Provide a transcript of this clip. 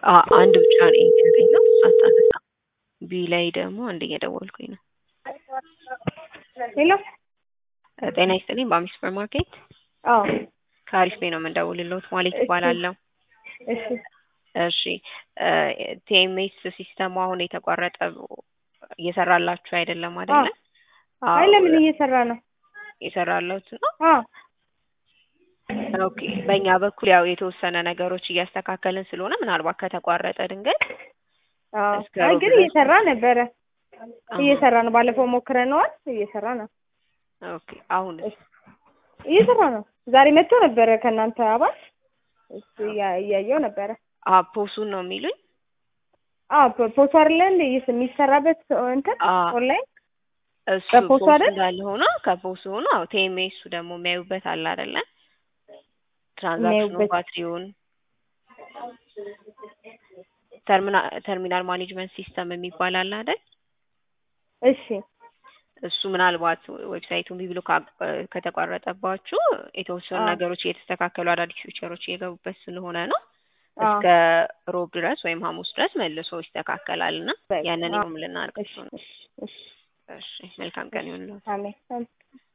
አ- አንድ ብቻ ነው ያገኘው አታነሳ ቢ ላይ ደግሞ አንድ እየደወልኩኝ ነው ሄሎ እ ጤና ይስጥልኝ በአሚ ሱፐር ማርኬት አዎ ከአሪፍ ቤት ነው የምንደውልልዎት ማለት እሺ። ይባላለሁ እሺ እሺ ቲኤምኤስ ሲስተሙ አሁን የተቋረጠ እየሰራላችሁ አይደለም አይደለ አይ ለምን እየሰራ ነው እየሰራላችሁ ነው አዎ ኦኬ በእኛ በኩል ያው የተወሰነ ነገሮች እያስተካከልን ስለሆነ ምናልባት ከተቋረጠ ድንገት አዎ እስከ አይ ሮብ ግን ድረስ እየሰራ ነበረ አሃ። እየሰራ ነው ባለፈው ሞክረነዋል እየሰራ ነው ኦኬ አሁን እየሰራ ነው ዛሬ መጥቶ ነበረ ከእናንተ አባል እሱ እያ- እያየው ነበረ ፖሱን ነው የሚሉኝ አዎ ፖ- ፖስት አይደለ እንደ ይስ- የሚሰራበት እንትን አ ኦንላይን እሱ በፖሱ ፖሱ አይደል? እንዳለ ሆኖ ከፖሱ ሆኖ አዎ ቲኤምኤሱ ደግሞ የሚያዩበት አለ አይደለ ትራንዛክሽኑ የሚያዩበት ባትሪውን ተርሚና- ተርሚናል ማኔጅመንት ሲስተም የሚባል አለ አይደል እሺ እሱ ምናልባት ዌብሳይቱ እምቢ ብሎ ካ- ከተቋረጠባችሁ የተወሰኑ አዎ። ነገሮች እየተስተካከሉ አዳዲስ ፊቸሮች እየገቡበት ስለሆነ ነው አዎ እስከ ሮብ ድረስ ወይም ሐሙስ ድረስ መልሶ ይስተካከላል እና በቃ ያንን አዎ። ይሁን ልናደርግ እሺ ነው። እሺ እሺ እሺ መልካም ቀን ይሁንልዎት። አሜን አሜን